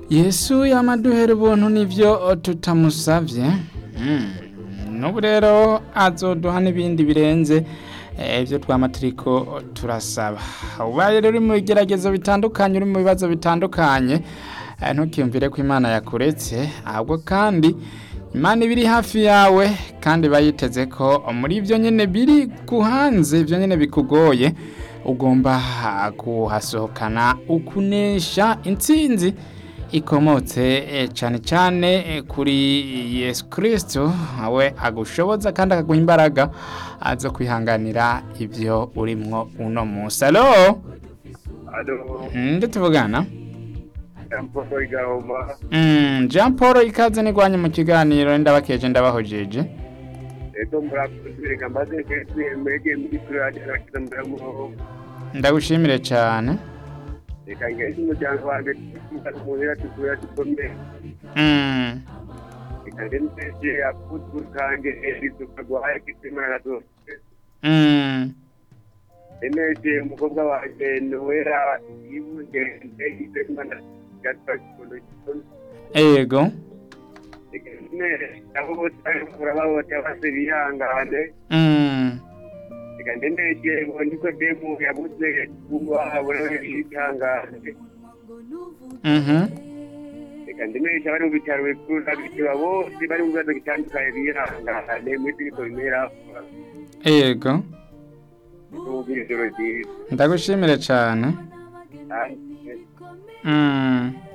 yesu yamaduhera ubuntu nivyo tutamusavye Mm, n'ubu rero azoduha n'ibindi birenze eh, ivyo twama turiko turasaba ubaye rero uri mu bigeragezo bitandukanye uri mu bibazo bitandukanye eh, ntukiyumvire ko imana yakuretse ahubwo kandi imana iba iri hafi yawe kandi bayiteze ko muri ibyo nyine biri kuhanze ibyo nyine bikugoye ugomba kuhasohokana ukunesha intsinzi ikomotse eh, cyane cyane eh, kuri yesu kirisito we agushoboza kandi akaguha imbaraga zo kwihanganira ibyo urimwo uno munsi alo Alo, nde tuvugana Paul Igahoma, Mm, jean paul ikaze nigwanye mu kiganiro ndabakeje ndabahojeje ego murakuzirenga maze kwese mwege muri kurade arakiza muramuho. ndagushimire cyane Reka ngeze umuryango wanjye muhera tukuya tukomeye. Mm, Reka ndemeshe akutu kange rizuka gwaye kitima na zose. mm, Ndemeshe umukobwa wanjye Noera yibungende isemana gatwa kikondo kikondo. ego Reka ndemeshe abo bose bari kurabahote base bihangane. Mm, reka ndemeshe ngo nikodemu yabuze kubahabura yihangane mhm, reka ndemeshe abari mu bitaro bikuru n'abitiba bose bari mu bibazo bitandukanye bihangane muri turiko bimera ego n'ubwira ijoro ryiza ndagushimire cyane kandi Mm,